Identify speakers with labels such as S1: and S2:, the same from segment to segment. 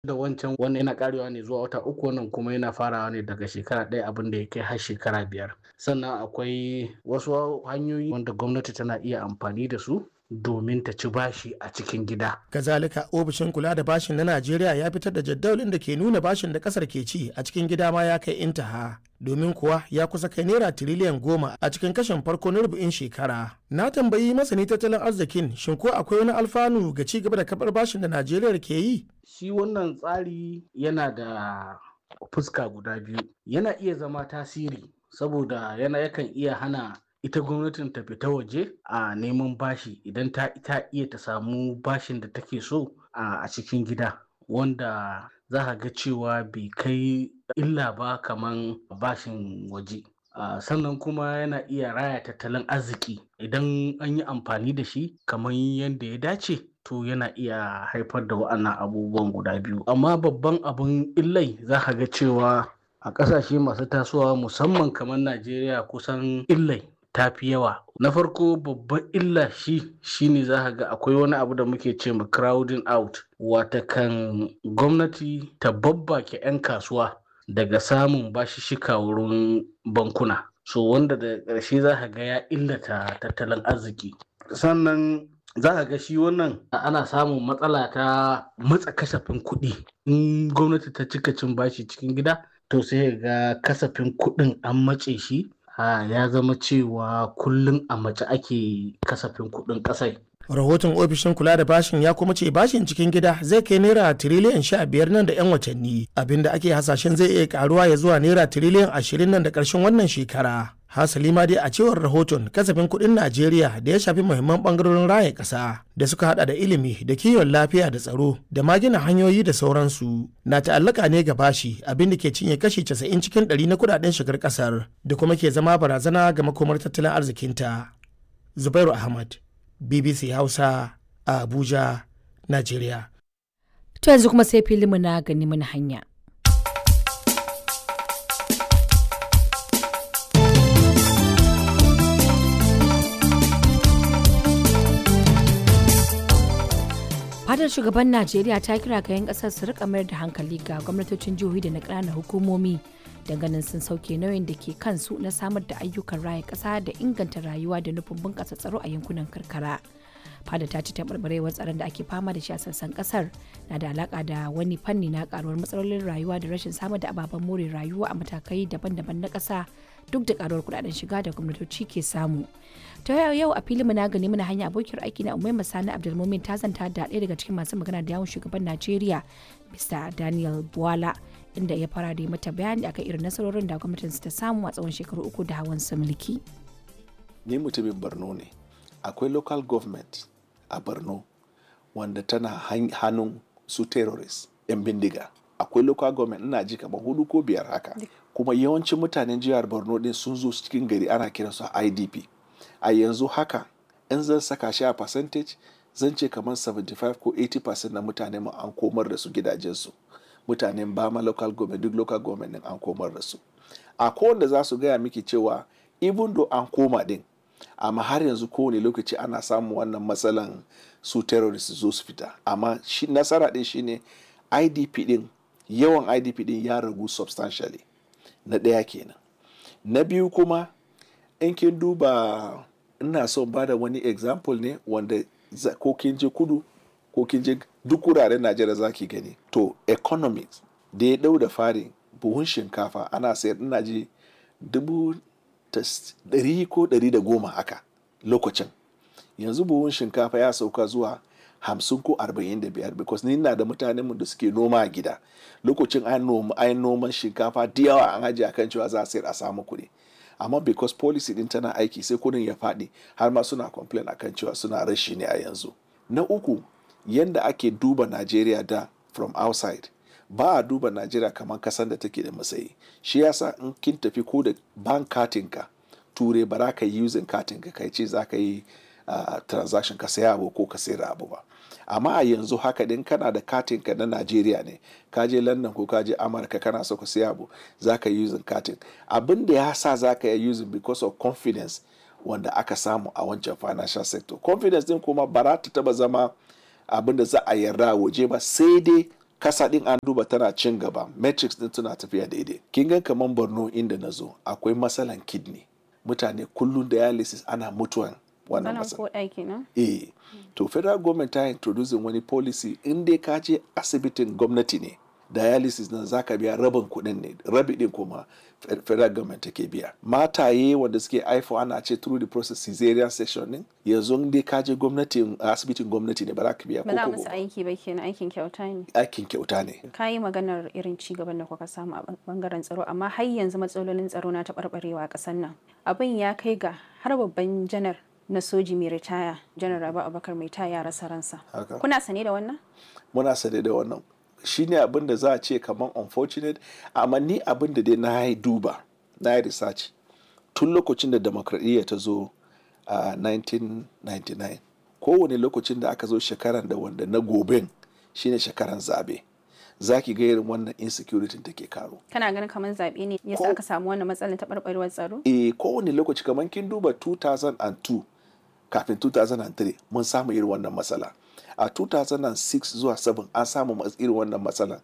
S1: da wancan wannan yana karewa ne zuwa wata uku wannan kuma yana farawa ne daga shekara ɗaya abin da ya kai har shekara biyar sannan akwai wasu hanyoyi wanda gwamnati tana iya amfani da su domin ta ci bashi a cikin gida.
S2: Kazalika ofishin kula da bashin na Najeriya ya fitar da jadawalin da ke nuna bashin da kasar ke ci a cikin gida ma ya kai intaha. Domin kuwa ya kusa kai naira tiriliyan goma a cikin kashin farko na rubu'in shekara. Na tambayi masani tattalin arzikin shin ko akwai wani alfanu ga ci gaba da kabar bashin da Najeriya ke yi?
S1: Shi wannan tsari yana da fuska guda biyu. Yana iya zama tasiri saboda yana yakan iya hana ita gwamnatin ta fita waje a neman bashi idan ta ita iya ta samu bashin da take so a cikin gida wanda za ka ga cewa bai kai illa ba kaman bashin waje sannan kuma yana iya raya tattalin arziki idan an yi amfani da shi kamar yadda ya dace to yana iya haifar da wa'annan abubuwan guda biyu amma babban abin illai za ka ga cewa a ƙasashe masu tasowa musamman kamar najeriya kusan illai ta fi yawa na farko babban illa shi shine za ka ga akwai wani abu da muke ce ma crowding out wata kan gwamnati ta babbake 'yan kasuwa daga samun bashishika wurin bankuna so wanda da ƙarshe za ka ga ya illata tattalin arziki sannan za ka ga shi wannan ana samun matsala ta matsa kasafin kuɗi in gwamnati ta cika cin bashi cikin gida to sai ga kasafin kuɗin an matse shi ya zama cewa kullum a mace ake kasafin kuɗin ƙasai.
S2: rahoton ofishin kula da bashin ya kuma ce bashin cikin gida zai kai naira tiriliyan sha biyar nan da 'yan watanni abinda ake hasashen zai iya karuwa ya zuwa naira tiriliyan ashirin nan da ƙarshen wannan shekara hasali ma dai a cewar rahoton kasafin kuɗin najeriya da ya shafi muhimman ɓangarorin raya ƙasa da suka hada da ilimi da kiwon lafiya da tsaro da ma gina hanyoyi da sauransu na ta'allaka ne ga bashi abin da ke cinye kashi 90 cikin 100 na kudaden shigar ƙasar da kuma ke zama barazana ga makomar tattalin arzikinta zubairu ahmad bbc hausa a abuja najeriya
S3: to yanzu kuma sai filimu na gani mana hanya fadar shugaban najeriya ta kira ga 'yan kasar su rika mayar da hankali ga gwamnatocin jihohi da na ƙananan hukumomi ganin sun sauke nauyin da ke kansu na samar da ayyukan raya ƙasa da inganta rayuwa da nufin bunƙasa tsaro a yankunan karkara fada ta ci taɓarɓarewar tsaron da ake fama da shi a sassan ƙasar na da alaƙa da wani fanni na ƙaruwar matsalolin rayuwa da rashin samar da ababen more rayuwa a matakai daban-daban na ƙasa duk da ƙaruwar kuɗaɗen shiga da gwamnatoci ke samu ta yau a filin na gani mana hanya abokiyar aiki na umai masani abdulmumin ta zanta da ɗaya daga cikin masu magana da yawon shugaban najeriya mr daniel buwala inda ya fara da mata bayani akan irin nasarorin da gwamnatin ta samu a tsawon shekaru uku da hawan su mulki
S4: ni mutumin borno ne akwai local government a borno wanda tana hannun su terrorist yan bindiga akwai local government ina ji kamar hudu ko biyar haka kuma yawancin mutanen jihar borno din sun zo cikin gari ana kiransu idp a yanzu haka in zan saka shi a percentage zan ce kamar 75 ko 80% na mutane mu an komar da su gidajensu mutanen bama local government duk local government din an komar da su a kowanne za su gaya miki cewa even though an koma din amma har yanzu kowane lokaci ana samun wannan matsalan su terrorist zo su fita amma shi nasara din shine idp din yawan idp din ya ragu substantially na ɗaya kenan na biyu kuma in kin duba ina son ba da wani example ne wanda ko kin je kudu ko kin je duk wuraren najeriya za ki gani to economics da ya dau da fari buhun shinkafa ana sayar ina ji dubu ɗari ko ɗari da goma haka lokacin yanzu buhun shinkafa ya sauka zuwa hamsin ko arba'in da biyar because ni na da mutanen mu da suke noma a gida lokacin an noma an noman shinkafa da yawa an ajiye akan cewa za a sayar a samu kuɗi amma because policy din tana aiki sai kudin ya faɗi har ma suna complain akan cewa suna rashi ne a yanzu na uku yanda ake duba najeriya da from outside ba a duba najeriya kamar kasan da take da matsayi shi yasa in kin tafi ko da bank katinka ture ba za ka yi using katinka kai ce za ka yi uh, transaction ka saya abu ko ka sayar abu ba amma a yanzu haka din kana da katinka na najeriya ne ka je london ko ka je amurka kana so ka siya abu za ka yi using katin abin da ya sa za ka yi using because of confidence wanda aka samu a wancan financial sector confidence din kuma ba za ta taba zama abin da za a yarda waje ba sai dai kasa din an duba tana cin gaba metrics din tana tafiya daidai kin ga kaman borno inda na zo akwai matsalan kidney mutane kullum dialysis ana mutuwan wannan
S5: Zanen
S4: matsala
S5: ko ɗaki na?
S4: eh to federal government ta introducing wani policy in dai ka je asibitin gwamnati ne dialysis nan zaka biya rabin kuɗin ne rabi din kuma fe- federal government take biya mataye wanda suke haifo ana ce through the process caesarean section din yanzu in dai ka je gwamnatin asibitin gwamnati ne ba za ka biya
S5: Ba za
S4: ko
S5: musu
S4: kobo.
S5: aiki ba kenan aikin kyauta ne.
S4: aikin kyauta ne
S5: Ka yi maganar irin ci gaban da kuka samu a bangaren tsaro amma har yanzu matsalolin tsaro na taɓarɓarewa a ƙasar nan. Abin ya kai ga har babban janar na soji mai ritaya janar Rabi Abubakar mai taya ya rasa ransa.
S4: Haka.
S5: Kuna sane da wannan?
S4: muna sane da wannan shine abin da za a ce kamar unfortunate amma ni abin da dai na yi duba na yi research tun lokacin da demokradiyya ta zo a 1999 kowane lokacin da aka zo shekaran da wanda na goben shine shekaran zabe za ki ga irin wannan insecurity take karo
S5: Kana ganin kamar zaɓe ne yasa
S4: Ko-
S5: aka samu wannan matsalar taɓarɓarewar tsaro?
S4: e kowane lokaci kamar kin duba 2002 kafin 2003 mun samu irin wannan matsala a 2006 zuwa 7 an samu mas- irin wannan matsala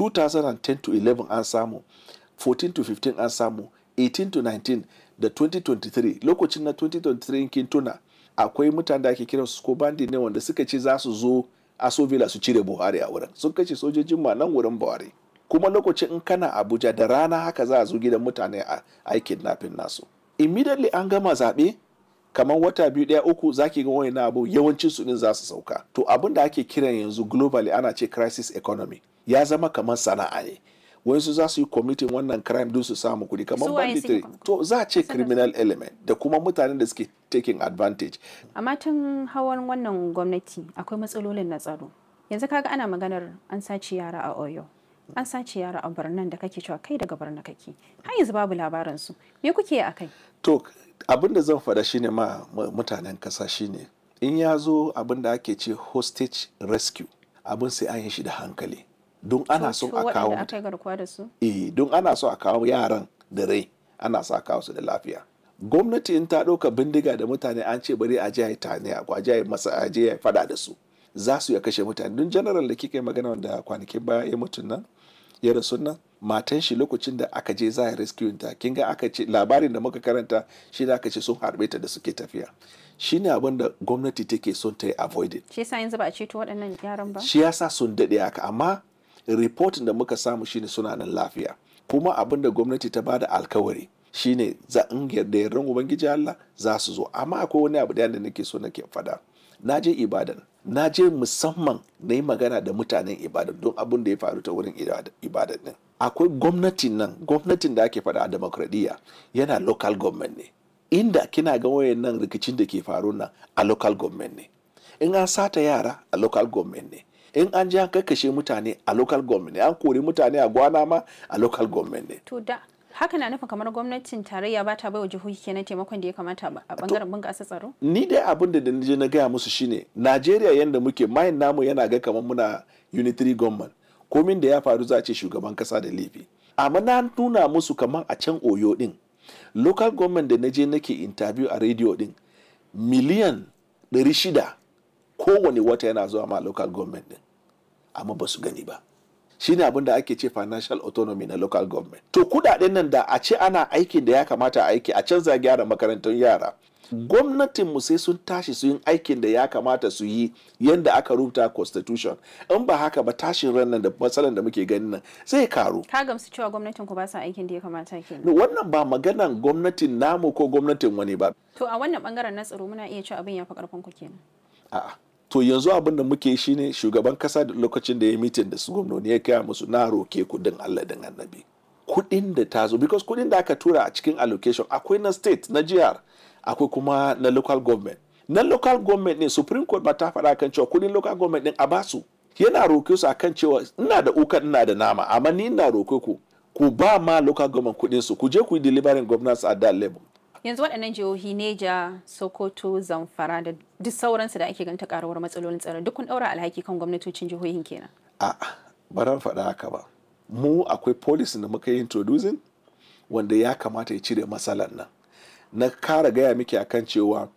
S4: 2010 to 11 an samu 14 to 15 an samu 18 to 19 da 2023 lokacin na 2023 in kin tuna akwai mutane da ake kiran su ko bandi ne wanda suka ce za su zo aso villa su cire buhari a wurin sun kashe sojojin ma nan wurin buhari kuma lokacin in kana abuja da rana haka za a zo gidan mutane a aikin nafin nasu immediately an gama zaɓe kamar wata biyu ɗaya uku zaki ga wani abu yawancin su din za su sauka to abin da ake kiran yanzu globally ana ce crisis economy ya zama kamar sana'a ne wasu za su yi committing wannan crime don su samu kuɗi kamar
S5: Su waye suke
S4: banditry
S5: committing?
S4: to za a ce
S5: Kusa da su.
S4: criminal element da kuma mutanen da suke taking advantage
S5: amma tun hawan wannan gwamnati akwai matsalolin na tsaro yanzu kaga ana maganar an sace yara a oyo an sace yara a birnin da kake cewa kai daga birnin kake har yanzu babu labarin su me kuke yi akai
S4: to abin da zan faɗa shine ma ma mutanen ƙasa shine in ya zo abin da ake ce hostage rescue abin sai an yi shi da hankali don ana son a kawo
S5: waɗanda aka
S4: mutane
S5: yi garkuwa da su
S4: eh don ana so a kawo yaran da rai ana so a kawo su da lafiya gwamnati in ta ɗauka bindiga da mutane an ce bari a je a yi tane a je a yi masa a je a yi fada da su za su ya kashe mutane don general da kika yi magana wanda kwanakin baya ya mutu nan ya rasu nan matan shi lokacin da aka je za a rescue ta kin ga aka ce labarin da muka karanta shi da aka ce sun harbe ta da suke tafiya shine abin da gwamnati take son ta yi avoided
S5: shi yasa yanzu ba a ceto waɗannan yaran ba
S4: shi yasa sun daɗe haka amma reportin da muka samu shine suna nan lafiya kuma abin da gwamnati ta bada alkawari shine za in yarda yardan ubangiji Allah za su zo amma akwai wani abu da nake so nake fada na je ibadan na je musamman na yi magana da mutanen ibadan don abin da ya faru ta wurin ibadan din akwai gwamnatin nan gwamnatin da ake fada a demokradiyya yana local government ne inda kina ga wayan nan rikicin da ke faru nan a local government ne in an sata yara a local government ne in an ji an kakkashe mutane a local government ne an kori mutane a gwana ma a local government ne
S5: to da haka na nufin kamar gwamnatin tarayya ba ta baiwa jihohi kenan taimakon da ya kamata a bangaren bunƙasa tsaro
S4: ni dai abin da je na gaya musu shine najeriya yanda muke mayin namu yana ga kamar muna unitary government komin da ya faru za a ce shugaban kasa da laifi amma na nuna musu kamar a can oyo din local government da na je nake interview a radio din miliyan 600 kowane wata yana zuwa ma local government din amma ba su gani ba shine abin da ake ce financial autonomy na local government to kudaden nan da a ce ana aikin da ya kamata a aiki a canza gyara makarantun yara gwamnatin mu sai sun tashi su yin aikin da ya kamata su yi yadda aka rubuta constitution in ba haka ba tashin ran nan da matsalan da muke ganin nan zai karu
S5: ka gamsu cewa gwamnatin ku ba sa aikin da ya kamata kenan
S4: wannan ba maganan gwamnatin namu ko gwamnatin wani ba
S5: to a wannan bangaren na tsaro muna iya cewa abin ya fi karfin ku kenan
S4: a'a to yanzu abin da muke shine shugaban kasa da lokacin da ya mitin da su gwamnoni ya kaya musu na roke kudin Allah din annabi kudin da ta zo because kudin da aka tura a cikin allocation akwai na state na jihar akwai kuma na local government na local government ne supreme court ba ta faɗa kan cewa kudin local government din a basu yana roke su akan cewa ina da uka ina da nama amma ni ina roke ku ku ba ma local government kudin su ku je ku yi delivering governance at that level
S5: yanzu waɗannan jihohi neja sokoto zamfara da duk sauransu da ake ganta karuwar matsalolin tsaro duk kun ɗaura alhaki kan gwamnatocin jihohin kenan
S4: a baran faɗa haka ba mu akwai policy da muka yi introducing wanda ya kamata ya cire matsalar nan na kara gaya miki akan cewa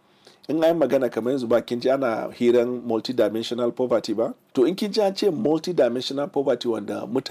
S4: in an magana kamar yanzu ba kin ji ana hiran multidimensional poverty ba to in kin ji an ce multidimensional poverty wanda mutane